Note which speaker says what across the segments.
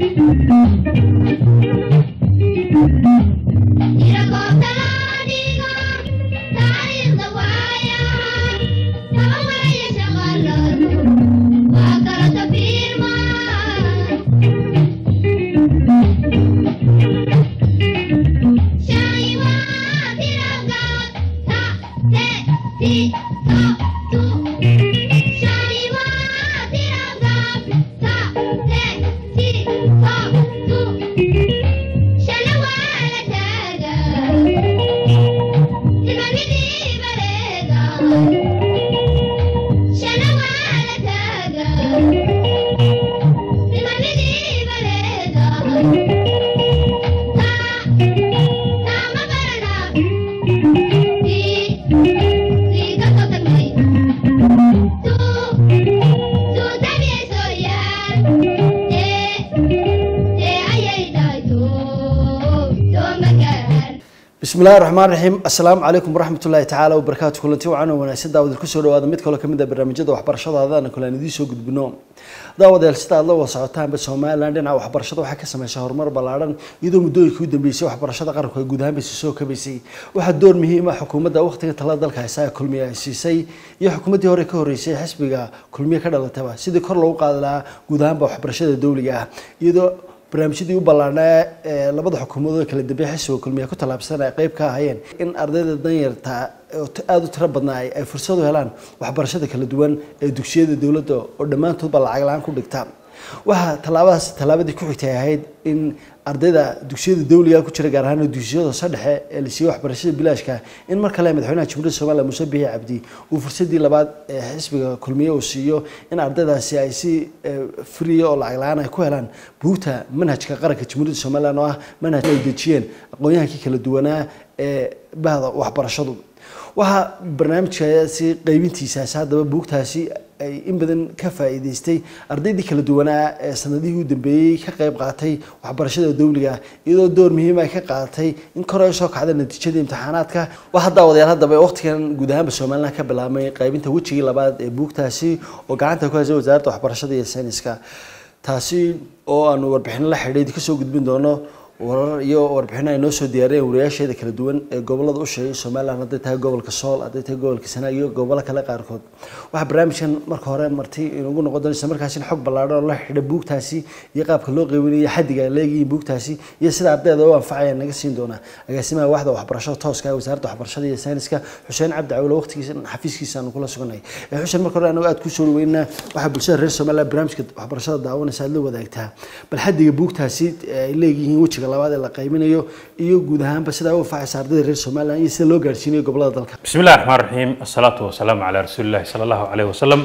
Speaker 1: bismillahi raxmaan raxiim assalaamu calaykum waraxmatullaahi tacaala wabarakaatu kulanti wacan oo wanaagsan daawada kusoo dhawaada mid kaloo kamid ah barnaamijyada waxbarashadaadana kale aan idiin soo gudbino daawadayaal sida aad la wada socotaanba somalilan dhinaca waxbarashada waxaa ka sameysay horumar ballaadhan iyadoo muddooyinkii u dambeysay waxbarashada qaranku ay guud ahaanba soo kabaysay waxaa door muhiim ah xukuumadda waqtiga talada dalka haysa ee kulmiye ay siisay iyo xukuumaddii hore ka horreysay xisbiga kulmiye ka dhalataba sidii kor loogu qaadi lahaa guud ahaanba waxbarashada dowliga ah iyadoo barnaamijyadii u ballaanaa ee labada xukuumadood kala dambeeya xisbiga kulmiye ku tallaabsan ay qayb ka ahayeen in ardayda danyarta aada u tiro badnaa ay fursad u helaan waxbarashada kala duwan ee dugsiyada dowladda oo dhammaantoodba lacag la-aan ku dhigta waxaa tallaabadaas tallaabadii ku xigtay ahayd in ardayda dugsiyada dawliga ku jira gaar ahaan dugsiyada sadhexe ee la siiyey waxbarashada bilaashka in mar kale madaxweynaha jamhuuriyadda somaliya muuse bihi cabdi uu fursadii labaad ee xisbiga kulmiye uu siiyo in ardaydaasi ay si free oo lacag la-aan ay ku helaan buugta manhajka qaranka jamhuuriyadda somalilan oo ah manhaj ay dejiyeen aqoon-yahankii kala duwanaa ee bahda waxbarashadu waxaa barnaamijkaasi qaybintiisaasi haddaba buugtaasi ay in badan ka faa'iidaystay ardaydii kala duwanaa ee sanadihii u dambeeyey ka qayb qaatay waxbarashada dowliga iyadoo door muhiim ay ka qaadatay in kor ay soo kacda natiijada imtixaanaadka waxaa daawadayaal haddaba waqtigan guud ahaanba somaliland ka bilaabmay qaybinta wejigii labaad ee buugtaasi oo gacanta ku haysay wasaaradda waxbarashada iyo sayniska taasi oo aanu warbixino la xidhiidh kasoo gudbin doono warar iyo warbixino ay noo soo diyaariyeen wariyaasheeda kala duwan ee gobolada u sheegay somaliland hadday tahay gobolka sool hadday tahay gobolka sanaag iyo gobollo kale qaarkood waxaa barnaamijkan marka hore marti inugu noqon doona isla markaasina xog ballaadhan oo la xidha buugtaasi iyo qaabka loo qeybinayo xaddiga ay leeyihiin buugtaasi iyo sida ardayda u anfacaya naga siin doona agaasimaha waxda waxbarashada tooska ee wasaaradda waxbarashada iyo sayniska xuseen cabdi cawle waqtigiisa xafiiskiisa aanu kula suganay xuseen marka hore anagu aad kusoo dhaweynaa waxaa bulshada reer somaliland barnaamijka waxbarashada daawanaysa aad la wadaagtaa bal xaddiga buugtaasi ay leeyihiin wejiga labaad ee la qaybinayo iyo guud ahaanba sidaa u anfacaysa ardayda reer somaliland iyo sida loo gaarsiinayo gobolada dalka
Speaker 2: بسم الله الرحمن الرحيم الصلاة والسلام على رسول الله صلى الله عليه وسلم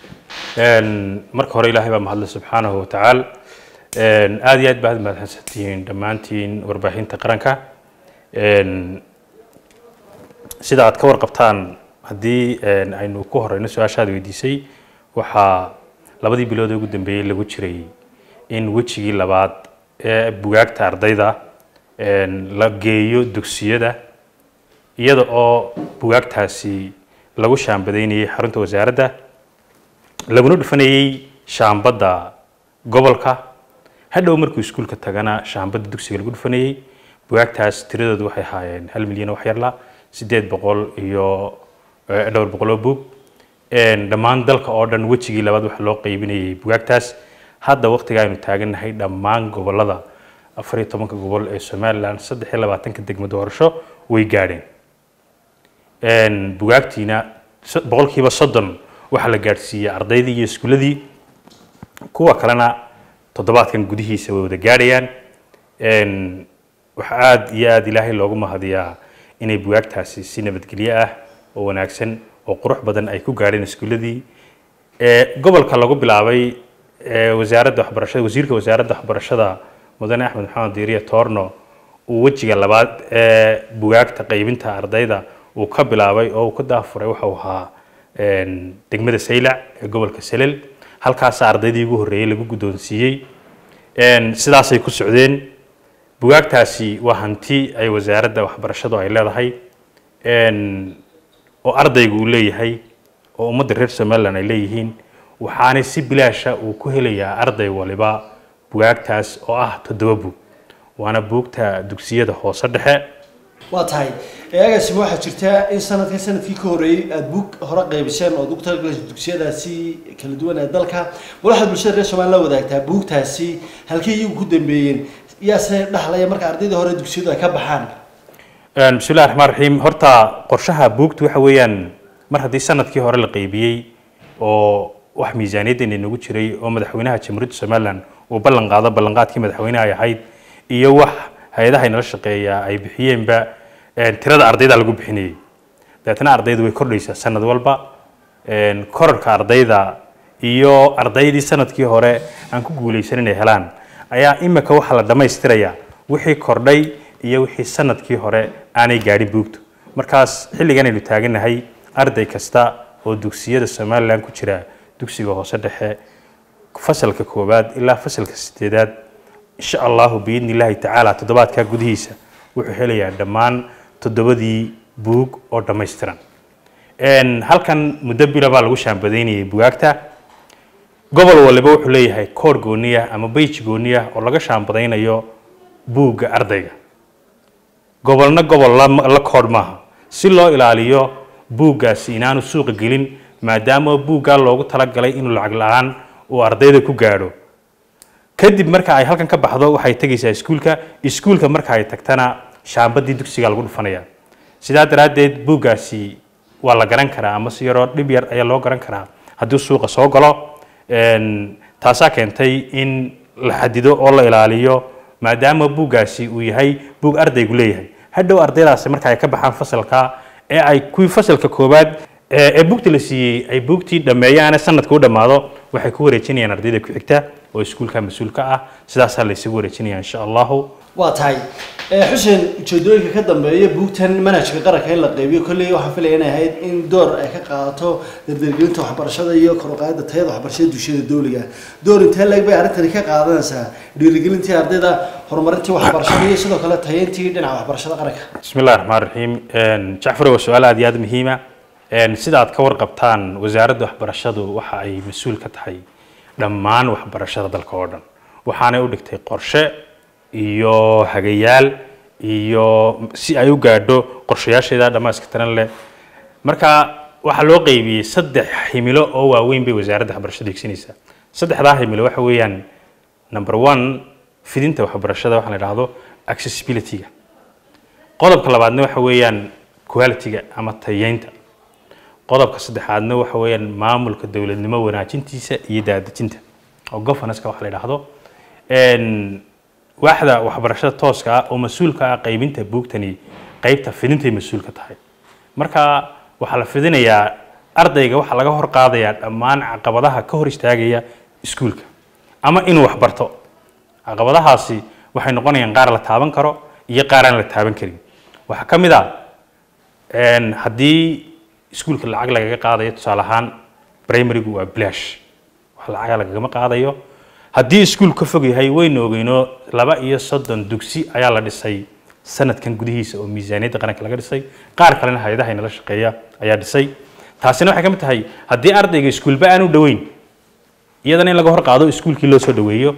Speaker 2: marka hore ilaahay baa mahadle subxaanahu watacaala aada iyo aad baad mahadsantihiin dhammaantiin warbaahinta qaranka sida aad ka warqabtaan haddii aynu ku horeyno su-aashaad weydiisay waxaa labadii bilood ee ugu dambeeyey lagu jiray in wejigii labaad ee bugaagta ardayda la geeyo dugsiyada iyada oo bugaagtaasi lagu shaambadaynayay xarunta wasaaradda laguna dhufanayay shaambadda gobolka hadhow markuu iskuulka tagana shaambadda dugsiga lagu dhufanayay bugaagtaas tiradoodu waxay ahaayeen hal milyan oo wax yarla siddeed boqol iyo dhowr boqol oo buug dhammaan dalka oo dhan wejigii labaad waxa loo qaybinayay bugaagtaas hadda waqtiga aynu taagannahay dhammaan gobolada afar iyo tobanka gobol ee somaliland saddex iyo labaatanka degmo doorasho way gaadheen bugaagtiina boqolkiiba soddon waxaa la gaadhsiiyey ardaydii iyo iskuuladii kuwa kalena toddobaadkan gudihiisa way wada gaadhayaan waxaa aada iyo aada ilaahay loogu mahadiyaa inay bugaagtaasi si nabadgelyo ah oo wanaagsan oo qurux badan ay ku gaadheen iskuuladii gobolka lagu bilaabay wasaaradda waxbarashada wasiirka wasaaradda waxbarashada mudane axmed maxamed diiriya toorno uu wejiga labaad ee bugaagta qaybinta ardayda uu ka bilaabay oo uu ka daafuray waxau ahaa degmada saylac ee gobolka selel halkaasa ardaydii ugu horreeyey lagu guddoonsiiyey sidaasay ku socdeen bugaagtaasi waa hanti ay wasaaradda waxbarashadu ay leedahay oo ardaygu uu leeyahay oo ummadda reer somaliland ay leeyihiin waxaanay si bilaasha uu ku helayaa arday waliba bugaagtaas oo ah toddoba buug waana buugta dugsiyada hoose dhexe
Speaker 1: waa tahay eeagaasima waxaa jirta in sanadkan sanadkii ka horreeyey aada buug hore qaybiseen oo ugu talagashay dugsiyadaasi kala duwan ee dalka bal waxaad bulshada reer somaliya la wadaagtaa buugtaasi halkay iyagu ku dambeeyeen yaase dhaxlaya marka ardayda hore dugsiyadu ay ka baxaan
Speaker 2: bismillahi raxmaan raxiim horta qorshaha buugtu waxa weeyaan mar haddii sanadkii hore la qaybiyey oo wax miisaaniyaddeena inagu jiray oo madaxweynaha jamhuuriyadda somalilan uu ballan qaado ballanqaadkii madaxweynaha ay ahayd iyo wax hay-adaha inala shaqeeya ay bixiyeenba tirada ardayda lagu bixinayay dabeetna ardaydu way kordhaysaa sanad walba korarka ardayda iyo ardaydii sanadkii hore aan ku guulaysan inay helaan ayaa imika waxaa la dhammaystirayaa wixii kordhay iyo wixii sanadkii hore aanay gaadhin buugtu markaas xilligan aynu taaganahay arday kasta oo dugsiyada somalilan ku jira dugsiga hoose dhexe fasalka koowaad ilaa fasalka sideedaad insha allahu biidni illaahi tacaala toddobaadkaa gudihiisa wuxuu helayaa dhammaan toddobadii buug oo dhammaystiran halkan muddo bila baa lagu shaambadaynayay bugaagta gobol waliba wuxuu leeyahay koor gooniya ama beyj gooniya oo laga shaambadaynayo buugga ardayga gobolna gobol la koodh maaha si loo ilaaliyo buuggaasi inaanu suuqa gelin maadaama buuggaa loogu talagalay inuu lacag la-aan uu ardayda ku gaadho kadib marka ay halkan ka baxdo waxay tegaysaa iskuulka iskuulka marka ay tagtana shaambadii dugsiga lagu dhufanaya sidaa daraaddeed buuggaasi waa la garan karaa ama si yaroo dhib yar ayaa loo garan karaa haddii suuqa soo galo taasaa keentay in la xadido oo la ilaaliyo maadaama buuggaasi uu yahay buug ardaygu leeyahay hadhow ardaydaasi marka ay ka baxaan fasalka ee ay kuwii fasalka koowaad ee buugta la siiyey ay buugtii dhammeeyaane sanadka u dhammaado waxay ku wareejinayaan ardayda ku xigta oo iskuulka mas-uulka ah sidaasaa la isugu wareejinaya insha allahu
Speaker 1: waa tahay xuseen ujeedooyinka ka dambeeya buugtan manhajka qaranka in la qaybiyo kolley waxaan filaya inay ahayd in door ay ka qaadato dardargelinta waxbarashada iyo kor u qaadida tayada waxbarashada dugsiyada dowliga door intee leeg bay arrintani ka qaadanaysaa dhiirigelintii ardayda horumarintii waxbarashada iyo sidoo kale tayeyntii dhinaca waxbarashada qaranka
Speaker 2: bismi illahi raxmaan raxiim jacfar waa su-aal aad iyo aad muhiima sida aad ka warqabtaan wasaaradda waxbarashadu waxa ay mas-uul ka tahay dhammaan waxbarashada dalka oo dhan waxaanay u dhigtay qorshe iyo hagayaal iyo si ay u gaadho qorshayaasheeda dhammayska tiran leh marka waxaa loo qeybiyey saddex himilo oo waaweyn bay wasaaradda waxbarashada higsanaysaa saddexdaa himilo waxa weeyaan number one fidinta waxbarashada waxaa la idhaahdo accessibility-ga qodobka labaadna waxa weeyaan quality-ga ama tayeynta qodobka saddexaadna waxa weeyaan maamulka dowladnimo wanaajintiisa iyo daadejinta oo governance-ka waxa la idhaahdo waaxda waxbarashada tooska ah oo mas-uulka ah qaybinta buugtani qaybta fidintay mas-uulka tahay marka waxaa la fidinayaa ardayga waxaa laga hor qaadayaa dhammaan caqabadaha ka hor istaagaya iskuulka ama inuu waxbarto caqabadahaasi waxay noqonayaan qaar la taaban karo iyo qaar aan la taaban karin waxaa ka mid ah haddii iskuulka lacag lagaga qaadayo tusaale ahaan primarygu waa blash wax lacaga lagagama qaadayo haddii iskuul ka fog yahay waynu ogeyno laba iyo soddon dugsi ayaa la dhisay sanadkan gudihiisa oo miisaaniyadda qaranka laga dhisay qaar kalena hay-adaha inala shaqeeya ayaa dhisay taasina waxay ka mid tahay haddii ardayga iskuulba aan u dhoweyn iyadana in laga hor qaado iskuulkii loo soo dhoweeyo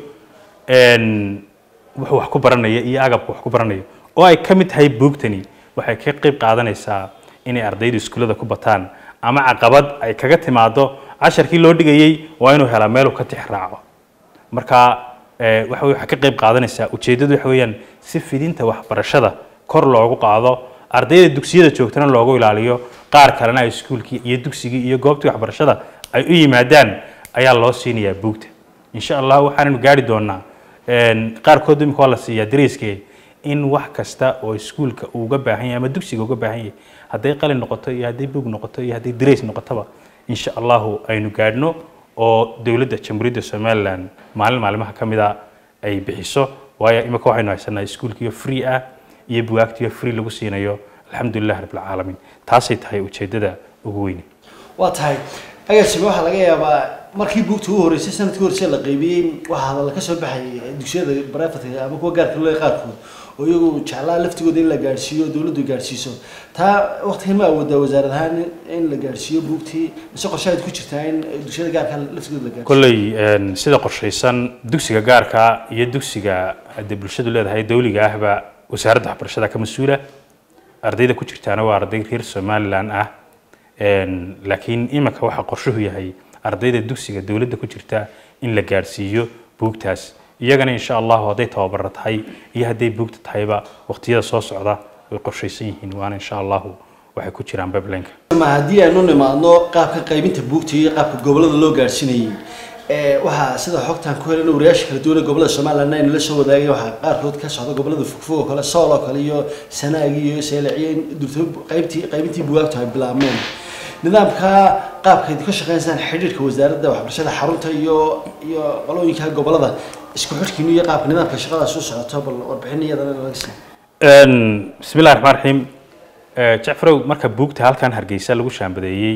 Speaker 2: wuxuu wax ku baranaya iyo agabka wax ku baranaya oo ay ka mid tahay buugtani waxay ka qayb qaadanaysaa inay ardaydu iskuullada ku bataan ama caqabad ay kaga timaado casharkii loo dhigayey waa inuu helaa meeluu ka tix raaco marka waxa waxay ka qayb qaadanaysaa ujeeddadu waxa weeyaan si fidinta waxbarashada kor loogu qaado ardayda dugsiyada joogtana loogu ilaaliyo qaar kalena ay iskuulkii iyo dugsigii iyo goobtii waxbarashada ay u yimaadaan ayaa loo siinayaa buugta insha allah waxaanaynu gaari doonaa qaarkood imika waa la siiyaa dariiskee in wax kasta oo iskuulka uu uga baahan yahay ama dugsiga uga baahan yahay hadday qalin noqoto iyo hadday buug noqoto iyo hadday darays noqotoba insha allahu aynu gaadhno oo dowladda jamhuuriyadda somalilan maalin maalimaha ka mid a ay bixiso waayo imika waxaynu haysanaa iskuulkiyo free ah iyo bugaagtiyo free lagu siinayo alxamdulilah rabbilcaalamiin taasay tahay ujeeddada ugu weyne
Speaker 1: waa tahay agaasime waxaa laga yaabaa markii buugta ugu horeysay sanadkii horeysay la qaybiyey waxaa hadalla ka soo baxayay dugsiyada baraafatka ama kuwa gaarka loo qaarkood oo iyagu jeclaa laftigooda in la gaadhsiiyo dowladdu gaadhsiiso taa waqtigan ma awoodaa wasaarad ahaan in la gaadhsiiyo buugtii mise qorshahayd ku jirtaa in dugsiyada gaarka laftigooda la gaadhsiiyo
Speaker 2: kolley een, sida qorshaysan dugsiga gaarka iyo dugsiga haddii bulshadu leedahay dawliga ahba wasaaradda waxbarashada ka mas-uula ardayda ku jirtaana waa arday reer somalilan ah Een, laakiin iminka waxaa qorshuhu yahay ardayda dugsiga dowladda ku jirta in la gaadhsiiyo buugtaas iyagana insha allahu hadday tababaro tahay iyo hadday buugta tahayba waqtiyada soo socda way qorshaysan yihiin waana insha allahu waxay ku jiraan bablenka
Speaker 1: ma haddii aynu nimaadno qaabka qaybinta buugta iyo qaabka gobolada loo gaadhsiinayay ee waxaa sida xogtan ku helan wariyaasha kala duwan ee gobolada somaliland aynu la soo wadaagay waxaa qaarkood ka socda gobolada fogfog oo kale sool oo kale iyo sanaagi iyo seelaciyo in durto qaybtii qaybintii bugaagtu ay bilaabmeen nidaamka qaabka idinka shaqeynaysan xidhiirka wasaaradda waxbarashada xarunta iyo iyo qolooyinka gobolada isku xidhkiinu iyo qaabka nidaamka shaqadaas u socoto bal warbixin iyadana laga siiyo
Speaker 2: Een, bismillahi raxmaan raxiim Eh, jacfarow marka buugta halkan hargeysa lagu shaambadeeyey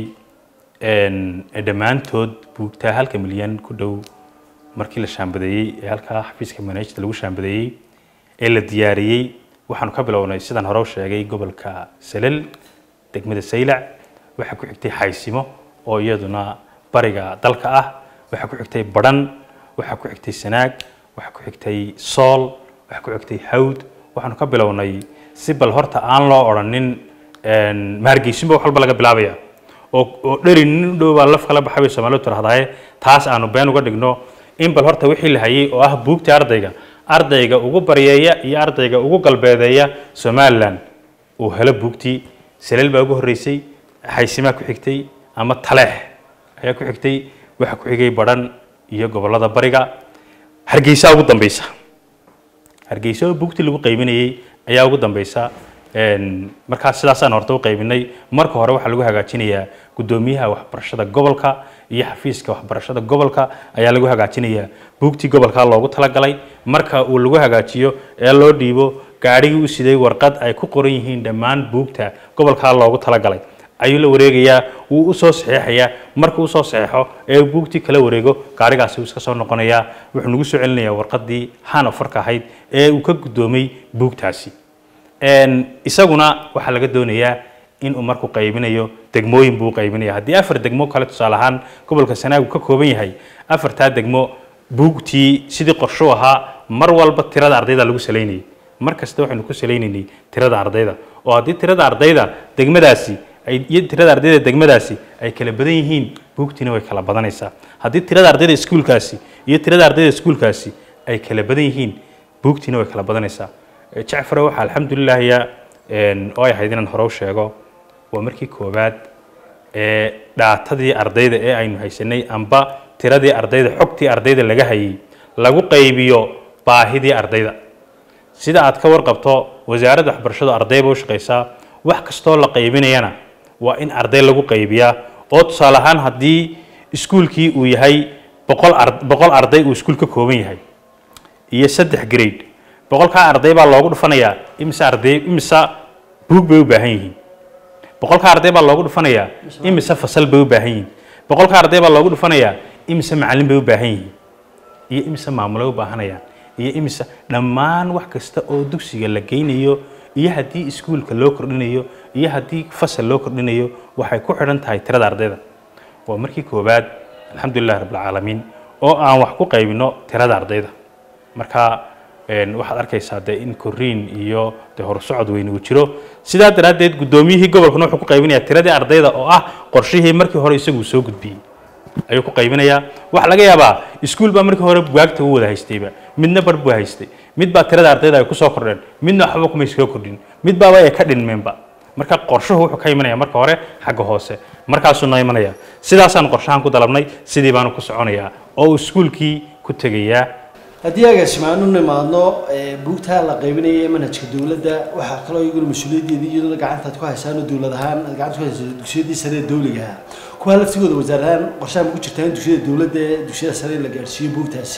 Speaker 2: een, ee dhammaantood buugta halka milyan ku dhow markii la shaambadeeyey ee halkaa xafiiska manajda lagu shaambadeeyey ee la diyaariyey waxaanu ka bilownay sidaan hore u sheegay gobolka salel degmada saylac waxaa ku xigtay xaysimo oo iyaduna bariga dalka ah waxaa ku xigtay badhan waxaa ku xigtay sanaag waxaa ku xigtay sool waxaa ku xigtay hawd waxaanu ka bilownay si bal horta aan loo odhanin een, ma hargeysinba wax walba laga bilaabaya oo oo dheri nin u dhow baa laf kala baxay bay soomaalidu tirahdaye taas aanu been uga dhigno in bal horta wixii la hayay oo ah buugta ardayga ardayga ugu baryeeya iyo ardayga ugu galbeedeeya somaliland uu helo buugtii saleel baa ugu horreysay xaysimaa ku xigtay ama taleex ayaa ku xigtay waxaa ku xigay badhan iyo gobollada bariga hargeysa ugu dambeysa hargeysa oo buugtii lagu qaybinayay ayaa ugu dambeysa Een, markaas sidaasaan horta u qaybinay marka hore waxaa lagu hagaajinayaa guddoomiyaha waxbarashada gobolka iyo xafiiska waxbarashada gobolka ayaa lagu hagaajinayaa buugtii gobolka loogu talagalay marka uu lagu hagaajiyo ee loo dhiibo gaadhigii u siday warqad ay ku qoran yihiin dhammaan buugta gobolka loogu talagalay ayuu la wareegayaa wuu u soo saxeexayaa markuu usoo saxeexo ee uu buugtii kala wareego gaadhigaasi wuu iska soo noqonayaa wuxuu nagu soo celinayaa warqadii hanofarka ahayd ee uu ka guddoomay buugtaasi Een, isaguna waxaa laga doonayaa in uu markuu qaybinayo degmooyin buu qaybinaya haddii afar degmo kale tusaale ahaan gobolka sanaagu ka kooban yahay afartaa degmo buugtii sidii qorsho ahaa mar walba tirada ardayda lagu salaynayay mar kasta waxaynu ku salaynaynay tirada ardayda oo haddii tirada ardayda degmadaasi ay iyo tirada ardayda degmadaasi ay kala badan yihiin buugtiina way kala badanaysaa haddii tirada ardayda iskuulkaasi iyo tirada ardayda iskuulkaasi ay kala badan yihiin buugtiina way kala badanaysaa jacfar waxaa alxamdulilahiya oo ay ahayd inaan hore u sheego waa markii koowaad ee dhaatadii ardayda ee aynu haysanay amba tiradii ardayda xogtii ardayda laga hayay lagu qaybiyo baahidii ardayda sida aad ka warqabto wasaaradda waxbarashadu ardayba u shaqaysaa wax kastoo la qaybinayana waa in arday lagu qaybiyaa oo tusaale ahaan haddii iskuulkii uu yahay boqol ar boqol arday uu iskuul ka kooban yahay iyo saddex grade boqolkaa arday baa loogu dhufanayaa imise arday imise buug bay u baahan yihiin boqolkaa arday baa loogu dhufanayaa imise fasal bay u baahan yihiin boqolkaa arday baa loogu dhufanayaa imise macallin bay u baahan yihiin iyo imise maamulay u baahanayaan iyo imise dhammaan wax kasta oo dugsiga la geynayo iyo haddii iskuulka loo kordhinayo iyo haddii fasal loo kordhinayo waxay ku xidhan tahay tirada ardayda waa markii koowaad alxamdulilahi rabbilcaalamiin oo aan wax ku qaybino tirada ardayda marka waxaad arkaysaa de in koriin iyo de horsocod weyn uu jiro sidaa daraaddeed guddoomiyihii gobolkuna wuxuu ku qaybinayaa tiradii ardayda oo ah qorshihii markii hore isagu soo gudbiyey ayuu ku qaybinayaa waxaa laga yaabaa iskuul baa markii hore bugaagta u wada haystayba midna bar buu haystay mid baa tirada ardayda ay kusoo kordheen midna waxba kumay soo kordhin mid baaba ay ka dhinmeenba marka qorshuhu wuxuu ka imanaya marka hore xagga hoose markaasuu noo imanaya sidaasaan qorshahan ku dalabnay sidii baanu ku soconayaa oo uu iskuulkii ku tegayaa
Speaker 1: haddii agaasimaanu nimaadno buugtaa la qaybinaya manhajka dowladda waxaa kaloo iyaguna mas-uuliyaddeeda iyadoo gacantaad ku haysaanoo dowlad ahaan aad gacanta ku haysaa dugsiyadii sare ee dowliga ahaa kuwaa laftigooda wasaar ahaan qorshaha maku jirtaa in dugsiyada dowladda ee dugsiyada sare la gaarsiiyo buugtaasi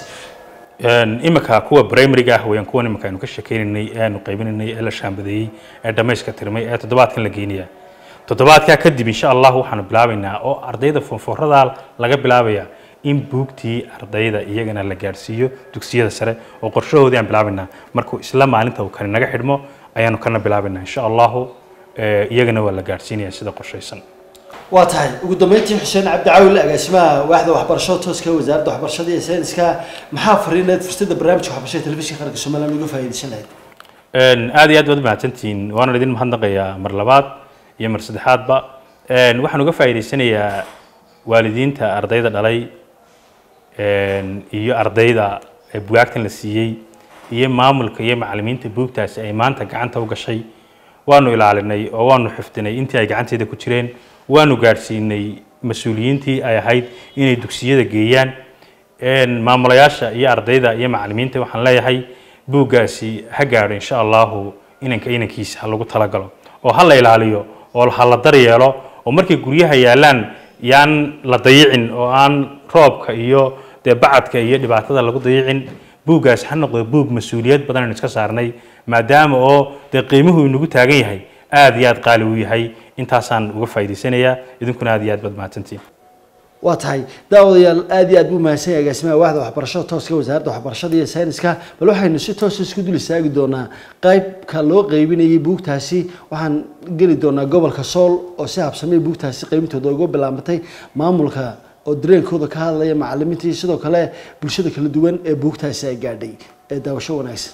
Speaker 2: imika kuwa primaryga ah weyaan kuwan imika aynu ka sheekeynaynay ee aanu qaybinaynay ee la shaambadeeyey ee dhamayska tirmay ee toddobaadkan la geynaya toddobaadkaa kadib insha allah waxaanu bilaabaynaa oo ardayda fonfoorada laga bilaabaya in buugtii ardayda iyagana la gaadhsiiyo dugsiyada sare oo qorshahoodii aan bilaabaynaa markuu isla maalinta uu kani naga xidhmo ayaanu kana bilaabaynaa insha allahu eh, iyagana waa la gaadhsiinaya sida qorshaysan
Speaker 1: waa tahay ugu dambeyntii xuseen cabdicaawil agaasimaha waaxda waxbarashada tooska ee wasaaradda waxbarashada iyo sayniska maxaa fariineed fursadda barnaamijka waxbarashada telefishinka qaranka somaliland uga faa'iidaysan lahayd
Speaker 2: Een, aad iyo aad baad mahadsantihiin waana idin mahadnaqayaa mar labaad iyo mar saddexaadba Een, waxaan uga faa'iidaysanayaa waalidiinta ardayda dhalay een, iyo ardayda ee bugaagtan la siiyey iyo maamulka iyo macallimiinta buugtaasi ay maanta gacanta u gashay waanu ilaalinay oo waanu xifdinay intii ay gacanteeda ku jireen waanu gaadhsiinay mas-uuliyiintii ay ahayd inay dugsiyada geeyaan Een, maamulayaasha iyo ardayda iyo macallimiinta waxaan leeyahay buuggaasi ha gaadho insha allahu inanka inankiisa ha lagu talagalo oo ha la ilaaliyo oo ha la daryeelo oo markay guryaha yaalaan yaan la dayicin oo aan roobka iyo dee bacadka iyo dhibaatada lagu dayicin buuggaasi ha noqdo buug mas-uuliyad badan aynu iska saarnay maadaama oo dee qiimuhu inagu taagan yahay aad iyo aad qaali u yahay intaasaan uga faa'iidaysanayaa idinkuna aad iyo aad baad mahadsantihiin
Speaker 1: waa tahay daawadayaal aad iyo aad buu mahadsan yahay agaasimaha waaxda waxbarashada tooska wasaaradda waxbarashada iyo sayniska bal waxaynu si toosa isku dul istaagi doonaa qaybka loo qeybinayay buugtaasi waxaan geli doonaa gobolka sool oo si habsamay buugtaasi qeybintooda uga bilaabatay maamulka oo dareenkooda ka hadlaya macalimiinta iyo sidoo kale bulshada kala duwan ee buugtaasi ay gaadhay ee daawasho wanaagsan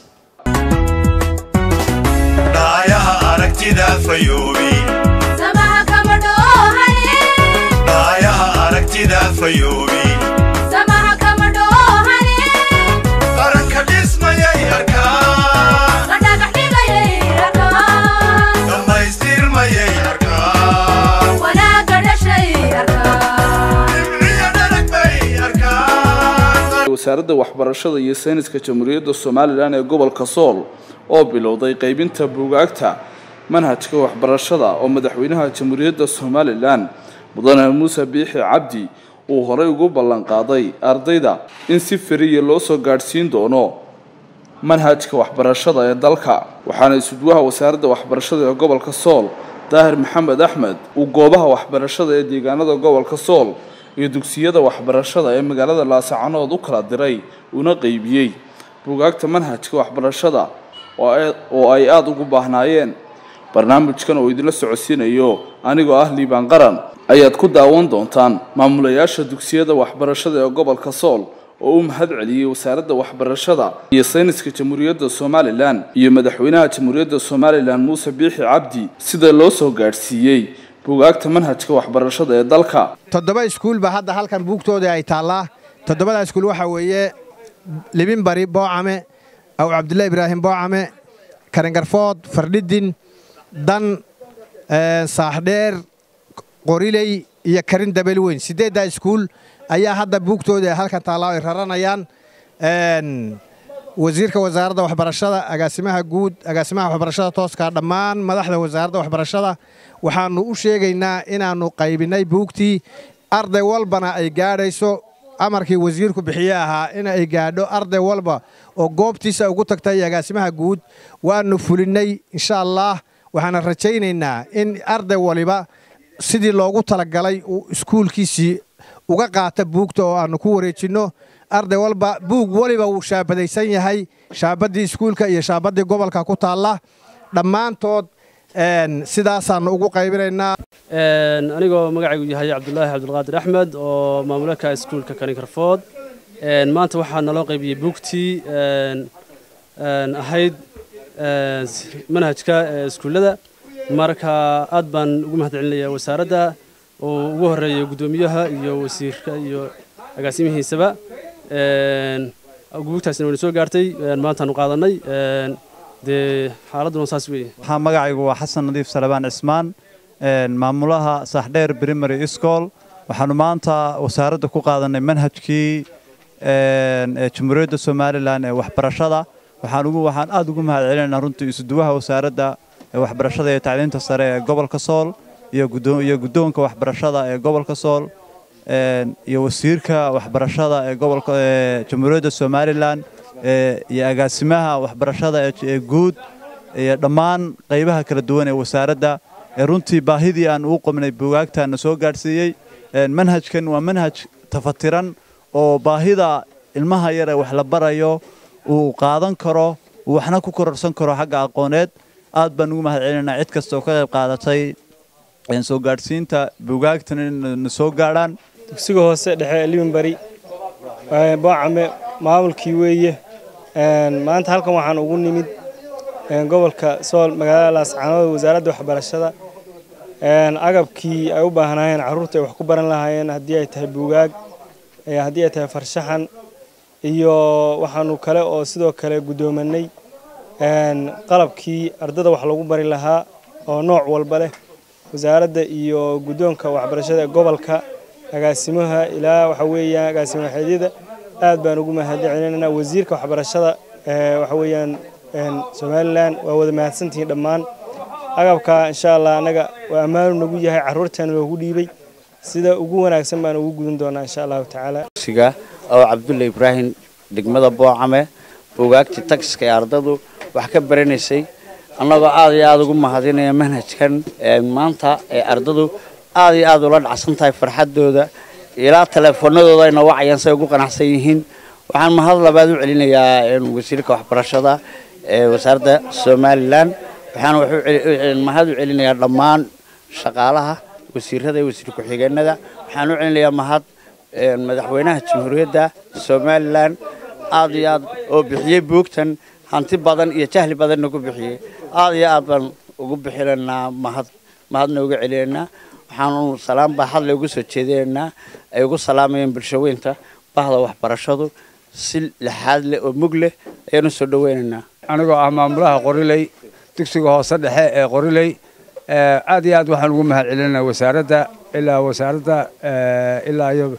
Speaker 3: dhaayaha aragtida fayoobi
Speaker 4: samaha kama dhoohane
Speaker 3: dhaayaha aragtida fayoobi
Speaker 4: samaha kama dhoohane
Speaker 3: qaranka dhismayay arkaan
Speaker 4: la dhagax dhigayay arkaan
Speaker 3: dhammaystirmayay arkaan
Speaker 4: wanaagga dhashay arkaan
Speaker 3: dhibciyo dharag bay arkaan
Speaker 5: wasaaradda waxbarashada iyo sayniska jamhuuriyadda somalilan ee gobolka sool oo bilowday qaybinta buugaagta manhajka waxbarashada oo madaxweynaha jamhuuriyadda somalilan mudane muuse biixi cabdi uu horey ugu ballanqaaday ardayda in si fariya loo soo gaadhsiin doono manhajka waxbarashada ee dalka waxaana isudwaha wasaaradda waxbarashada ee gobolka sool daahir maxamed axmed uu goobaha waxbarashada ee deegaanada gobolka sool iyo dugsiyada waxbarashada ee magaalada laasacanood u kala diray una qeybiyey buugaagta manhajka waxbarashada oo ay- oo ay aada ugu baahnaayeen barnaamijkan oo idinla socodsiinayo anigoo ah liibaan qaran ayaad ku daawan doontaan maamulayaasha dugsiyada waxbarashada ee gobolka sool oo u mahad celiyey wasaaradda waxbarashada iyo sayniska jamhuuriyadda somalilan iyo madaxweynaha jamhuuriyadda somalilan muuse biixi cabdi sida loo soo gaadhsiiyey buugaagta manhajka waxbarashada ee dalka
Speaker 6: toddoba iskuul baa hadda halkan buugtooda ay taallaa toddobada iskuul waxaa weeye libin bari boocame aw cabdullahi ibraahim boocame karingarfood fardhidin dan eh, saaxdheer qoriley iyo karin dabel weyn siddeeddaa iskuul ayaa hadda buugtooda ay halkan taallaa ay raranayaan Een, wasiirka wasaaradda waxbarashada agaasimaha guud agaasimaha waxbarashada tooska dhammaan madaxda wasaaradda waxbarashada waxaanu u sheegaynaa inaannu qaybinay buugtii arday walbana ay gaadhayso amarkii wasiirku bixiye ahaa in ay gaadho arday walba oo goobtiisa ugu tagtay agaasimaha guud waanu fulinnay insha allah waxaana rajaynaynaa in arday waliba sidii loogu talagalay uu iskuulkiisii uga qaata buugta oo aanu ku wareejinno arday walba buug waliba wuu shaabadaysan yahay shaabaddii iskuulka iyo shaabaddii gobolka ku taalla dhammaantood een, sidaasaannu ugu qaybinaynaa
Speaker 7: Een, anigoo magacaygu yahay cabdulaahi cabdulqaadir axmed oo maamulaka iskuulka kaninkarfood Een, maanta waxaa naloo qaybiyey buugtii een, een, ahayd een, s- manhajka ee iskuullada marka aad baan ugu mahadcelinayaa wasaaradda oo ugu horeeya guddoomiyaha iyo wasiirka iyo agaasimihiisaba Een, buugtaasina wayna soo gaartay een, maantaanu qaadanay Een, dee xaaladduna saas weeye
Speaker 8: waxaa magacaygu waa xasan nadiif salabaan cismaan een, maamulaha saaxdheer primary school waxaanu maanta wasaaradda ku qaadanay manhajkii een, ee jamhuuriyadda somalilan ee waxbarashada waxaan ugu waxaan aad ugu mahad celinaynaa runtii isuduwaha wasaaradda ee waxbarashada iyo tacliinta sare ee gobolka sool iyo guddoon- iyo guddoonka waxbarashada ee gobolka sool een, iyo wasiirka waxbarashada ee gobolka ee jamhuuriyadda somalilan ee, iyo agaasimaha waxbarashada ee ee guud iyo dhammaan qaybaha kala duwan ee wasaaradda ee runtii baahidii aan uu qabnay buugaagtaana soo gaadhsiiyey Een, manhajkan waa manhaj tafatiran oo baahida ilmaha yar ee wax la barayo uu qaadan karo uu waxna ku kororsan karo xagga aqooneed aad baan ugu mahad celinaynaa cid kasta oo ka qayb qaadatay een, soo gaadhsiinta buugaagtan in na soo gaadhaan
Speaker 9: dugsiga hoose dhexe libanbari boocame maamulkii weeye Een, maanta halkan waxaan ugu nimid een, gobolka sool magaalada laascaanood wasaaradda waxbarashada Een, agabkii ay u baahnaayeen carruurta ay wax ku baran lahaayeen haddii ay tahay buugaag ee haddii ay tahay farshaxan iyo waxaanu kale oo sidoo kale guddoomanay een, qalabkii ardada wax lagu bari lahaa oo nooc walba leh wasaaradda iyo guddoonka waxbarashada ee gobolka agaasimaha ilaa waxa weeyaan agaasimo waxeedyada aad baan ugu mahadcelinaynaa wasiirka waxbarashada ee waxa weeyaan een, somalilan waa wada mahadsantihiin dhammaan agabka insha allah annaga waa ammaanu nagu yahay carruurteena loogu dhiibay sida ugu wanaagsan baan ugu gudan doonaa insha allahu tacaala
Speaker 10: dugsiga oo cabdulle ibraahim degmada boocame buugaagtii tagiska ee ardadu wax ka baranaysay annagoo aad iyo aad ugu mahadinaya manhajkan ee maanta ee ardadu aad iyo aad ula dhacsan tahay farxaddooda ilaa teleefoonadooda ayna wacayaan say ugu qanacsan yihiin waxaan mahad labaad u celinayaa een, wasiirka waxbarashada ee wasaaradda somalilan waxaan wax u celi- een, mahad u celinayaa dhammaan shaqaalaha wasiirada iyo wasiir ku-xigeenada waxaan u celinayaa mahad een, madaxweynaha jamhuuriyadda somalilan aad iyo aad oo bixiyey buugtan hanti badan iyo jahli badanna ku bixiyey aad iyo aad baan ugu bixinaynaa mahad mahadna uga celinaynaa waxaanu salaam baaxadle ugu soo jeedinaynaa ay ugu salaamayeen bulshaweynta bahda waxbarashadu si lixaad leh oo mug leh ayaanu soo dhaweynaynaa
Speaker 11: anigoo ah maamulaha qoriley dugsiga hoose dhexe ee qoriley ee, aad iyo aad waxaan ugu mahad celinaa wasaaradda ilaa wasaaradda ee, ilaa iyo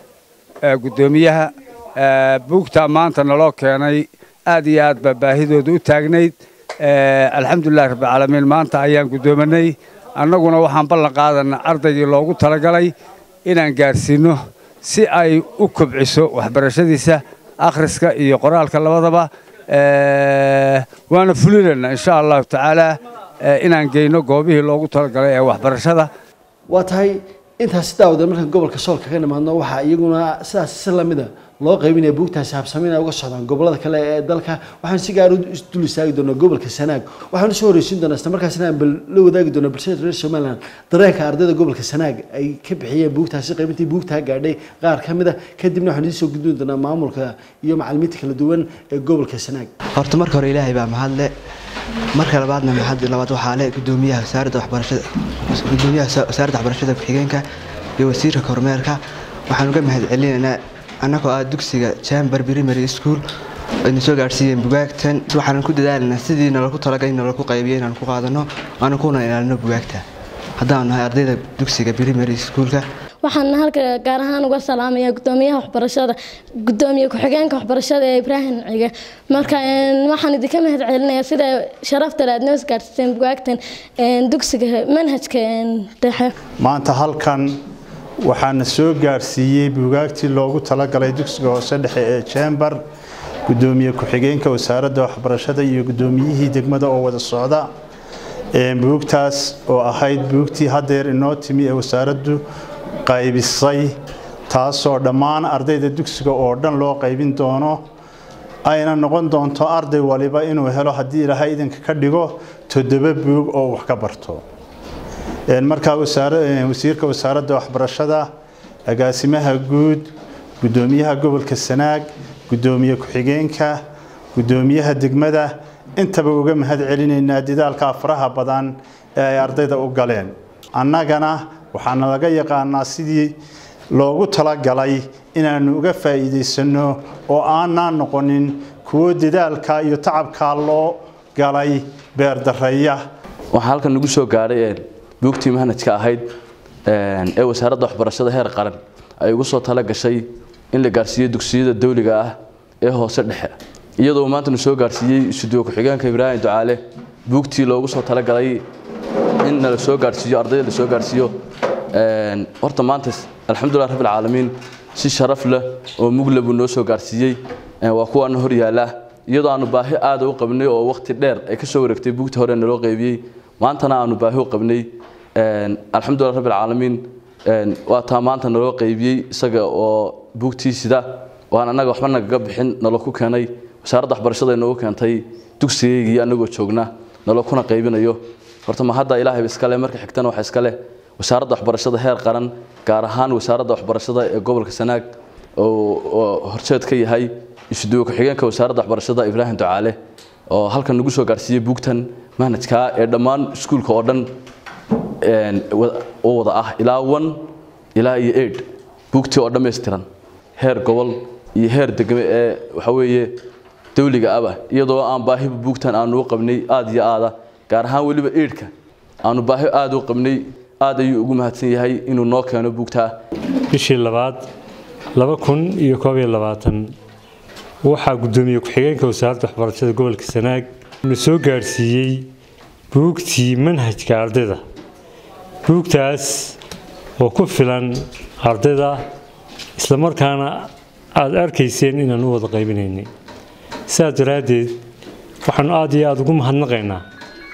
Speaker 11: ee, guddoomiyaha ee, buugta maanta naloo keenay aad iyo aad baa baahidooda u taagnayd ee, alxamdulilahi rabbilcaalamiin maanta ayaan guddoomanay annaguna waxaan ballan qaadanaa ardaygii loogu talagalay inaan gaarsiino si ay u kobciso waxbarashadiisa akhriska iyo qoraalka labadaba ee, waana fulinaynaa insha allahu tacaala ee, inaan geyno goobihii loogu talagalay ee waxbarashada
Speaker 1: waa tahay intaasi daawada marka gobolka soolka ka nimaadno waxaa iyaguna sidaas si lamida loo qaybinaya buugtaasi habsamiin ay uga socdaan gobolada kale ee dalka waxaan si gaar u dul istaagi doonaa gobolka sanaag waxaan usoo horeysiin doonaa isla markaasina aan bal la wadaagi doonaa bulshada reer somaliland dareenka ardayda gobolka sanaag ay ka bixiyeen buugtaasi qaybintii buugtaa gaadhay qaar ka mid a kadibna waxaan idiin soo gudbin doonaa maamulka iyo macalimiinta kala duwan ee gobolka sanaag
Speaker 12: horta marka hore ilaahay baa mahadle marka labaadna mahad labaad waxaa le gudoomiyaha wasaaradda waxbarashada gudoomiyaha wasa- wasaaradda waxbarashada ku-xigeenka iyo wasiirka kormeerka waxaan uga mahad celinaynaa annagoo ah dugsiga chamber primary school ayna soo gaadhsiiyeen bugaagtan waxaanan ku dadaalanaa sidii nalagu talagalay nalagu qaybiyay inaan ku qaadano aanan kuna ilaalino bugaagta haddaan nahay ardayda dugsiga primary schoolka
Speaker 13: waxaan halka gaar ahaan uga salaamayaa gudoomiyaha waxbarashada gudoomiye ku-xigeenka waxbarashada ee ibraahim cige marka een, waxaan idinka mahad celinayaa sida sharafta le aad noo isgaarsiiseen bugaagtan een, dugsiga manhajka een, dhexe
Speaker 14: maanta halkan waxaana soo gaarsiiyey buugaagtii loogu talagalay dugsiga hoose dhexe ee chamber gudoomiye ku-xigeenka wasaaradda waxbarashada iyo gudoomiyihii degmada oo wada socda Ee, buugtaas oo ahayd buugtii haddeer inoo timi ee wasaaraddu qaybisay taasoo dhammaan ardayda dugsiga oo dhan loo qaybin doono ayna noqon doonto arday waliba inuu helo haddii ilaahay idinka ka dhigo toddoba buug oo wax ka barto Een, markaa wasaara- een, wasiirka wasaaradda waxbarashada agaasimaha guud gudoomiyaha gobolka sanaag gudoomiye ku-xigeenka gudoomiyaha degmada intaba uga mahad celinaynaa dadaalka faraha badan ee ay ardayda u galeen annagana waxaana laga yaqaanaa sidii loogu talagalay inaanu uga faa'iidaysano oo aanaan noqonin kuwo dadaalka iyo tacabkaa loo galay beerdareeya
Speaker 15: waxaa halkan nagu soo gaadhay een, buugtii manhajka ahayd een, ee wasaaradda waxbarashada heer qaran ay ugu soo tala gashay in la gaarsiiyo dugsiyada dawliga ah ee hoose dhexe iyadoo maanta nu soo gaarsiiyey isuduwo ku-xigeenka ibraahim ducaale buugtii loogu soo talagalay in la soo gaarsiiyo ardayda la soo gaarsiiyo een, horta maanta alxamdulilah rabbil caalamiin si sharaf leh oo mugle buu noo soo gaarsiiyey een, waa kuwaana hor yaala iyadoo aanu baahi aada u qabnay oo waqti dheer ay ka soo wareegtay buugta hore naloo qaybiyey maantana aanu baahi u qabnay een, alxamdulilah rabbil caalamiin een, waa taa maanta naloo qaybiyey isaga oo buugtii sida oo aan annaga waxba nagaga bixin nalo ku keenay wasaaradda waxbarashada inoogu keentay dugsigaygii annagoo joogna nalo kuna qaybinayo horta ma hadda ilaahay iskale marka xigtana waxa iskale wasaaradda waxbarashada heer qaran gaar ahaan wasaaradda waxbarashada ee gobolka sanaag oo horseed ka yahay isuduwo ku-xigeenka wasaaradda waxbarashada ibraahim ducaale oo halkan nagu soo gaarsiiyey buugtan manhajka ee dhammaan iskuulka oo dhan oo wada ah ilaa one ilaa iyo eight buugtii oo dhammaystiran heer gobol iyo heer degme ee waxa weeye dawliga aba iyadoo aan baahiba buugtan aanu u qabnay aada iyo aada gaar ahaan weliba eidhka aanu baahi aada u qabnay aad ayuu ugu mahadsan yahay inuu noo keeno buugtaa
Speaker 16: bishii labaad laba kun iyo koob iyo labaatan waxaa guddoomiye ku-xigeenka wasaaradda waxbarashada gobolka sanaag na soo gaadhsiiyey buugtii manhajka ardayda buugtaas oo ku filan ardayda islamarkaana aada arkayseen inaan u wada qaybinaynay sidaas daraaddeed waxaanu aada iyo aada ugu mahadnaqaynaa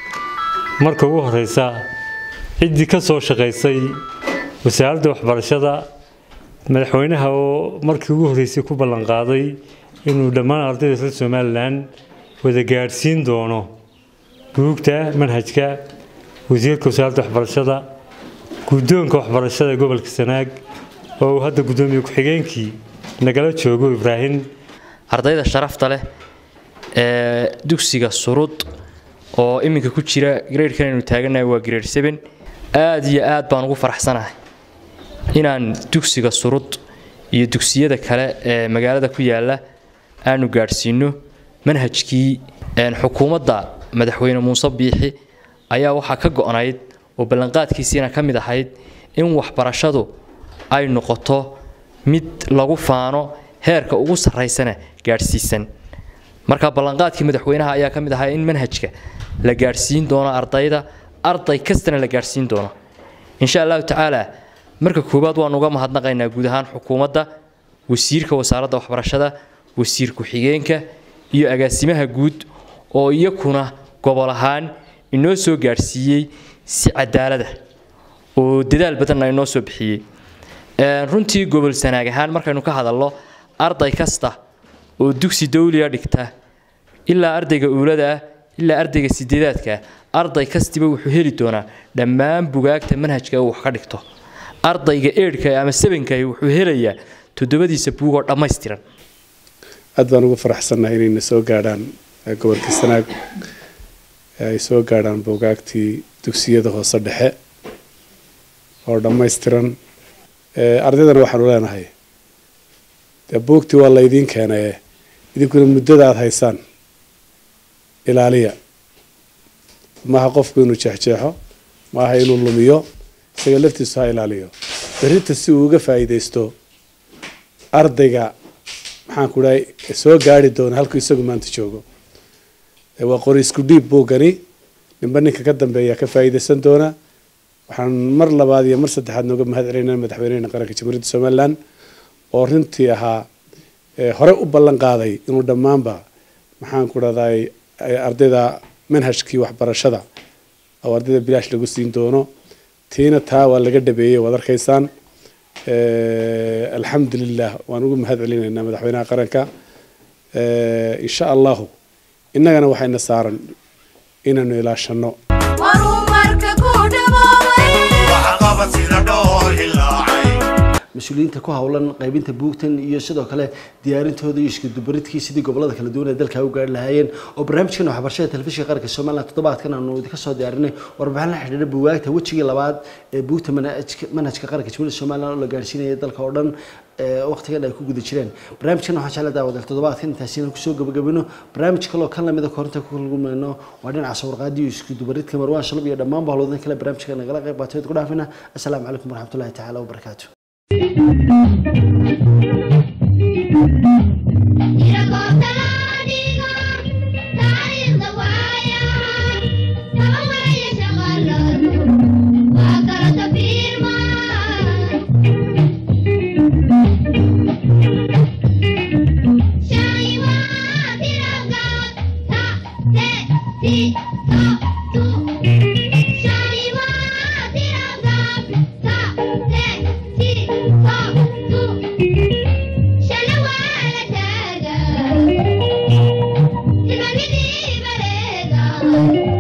Speaker 16: marka ugu horeysa ciddii ka soo shaqaysay wasaaradda waxbarashada madaxweynaha oo markii ugu horreysay ku ballanqaaday inuu dhammaan ardayda reer somalilan wada gaadhsiin doono buugta manhajka wasiirka wasaaradda waxbarashada guddoonka waxbarashada gobolka sanaag oo uu hadda guddoomiye ku-xigeenkii nagala joogo ibraahim
Speaker 17: ardayda sharafta leh ee dugsiga surud oo iminka ku jira gradekan aynu taaganahay waa grade seven aada iyo aad baan ugu faraxsanahay inaan dugsiga surud iyo dugsiyada kale ee magaalada ku yaala aanu gaadhsiino manhajkii xukuumadda madaxweyne muuse biixi ayaa waxaa ka go-nayd oo ballanqaadkiisiina ka mid ahayd in waxbarashadu ay noqoto mid lagu faano heerka ugu sarraysana gaadhsiisan marka ballanqaadkii madaxweynaha ayaa ka mid ahaa in manhajka la gaadhsiin doono ardayda arday kastana la gaadhsiin doono insha allahu tacaala marka koowaad waan uga mahadnaqaynaa guud ahaan xukuumadda wasiirka wasaaradda waxbarashada wasiir ku-xigeenka iyo agaasimaha guud oo iyakuna gobol ahaan inoo soo gaadhsiiyey si cadaalada oo dadaal badanna inoo soo bixiyey runtii gobol sanaag ahaan markaynu ka hadalno arday kasta oo dugsi dawliga dhigta ilaa ardayga uulada ah ilaa ardayga sideedaadka arday kastiba wuxuu heli doonaa dhammaan bugaagta manhajka uu wax ka dhigto ardayga eedhka ama sebenka wuxuu helayaa toddobadiisa buugoo dhammaystiran
Speaker 18: aad baan ugu faraxsannahay inayna soo gaadhaan gobolka sanaag ay soo gaadhaan buugaagtii dugsiyada hoose dhexe oo dhammaystiran ardaydana waxaanu leenahay dee buugtii waa laydiin keenaye idinkuna muddada aada haysaan ilaaliya maaha qofku inuu jeexjeexo maaha inuu lumiyo isaga laftiisu ha ilaaliyo berrinta si uu uga faa'iidaysto ardayga maxaan ku dhahay soo gaari doona halkuu isagu maanta joogo waa qori isku dhiib buuggani ninba ninka ka dambeeya ka faa'iidaysan doona waxaan mar labaad iyo mar saddexaad nooga mahad celinaa madaxweynehena qaranka jamhuuriyadda somalilan oo runtii ahaa hore u ballan qaaday inuu dhammaanba maxaan ku dhahday ardayda manhajkii waxbarashada oo ardayda bilaash lagu siin doono tiina taa waa laga dhabeeyey waad arkaysaan alxamdulilah waan ugu mahad celinaynaa madaxweynaha qaranka insha allahu innagana waxayna saaran inaanu ilaashano
Speaker 4: horumarka ku dhaboobay
Speaker 3: waxqabad sida dhool hilaacay
Speaker 1: mas-uuliyiinta ku howlan qaybinta buugtan iyo sidoo kale diyaarintooda iyo iskudubaridkii sidii gobolada kala duwan ee dalka u gaari lahaayeen oo barnaamijkan waxbarashada telefishinka qaranka somaliland toddobaadkan aanu idinka soo diyaarinay warbixin la xidhiidha buugaagta wejigii labaad ee buugta manhajka manhajka qaranka jamhuuriyadda somaliland oo la gaarsiinaya dalka oo dhan waqtigan ay ku guda jireen barnaamijkan waxaan jecla daawadal toddobaadkan intaasina kusoo gabagabino barnaamij kaloo kan lamida korinta ku kulmayno waa dhinaca sawirqaadi iyo iskudubaridka marwaan shalab iyo dhammaan bahloodin kale barnaamijka nagala qayb qaatay ku dhaafina assalaamu calaykum waraxmatullahi tacaala wabarakaatu
Speaker 4: Thank you. Thank you.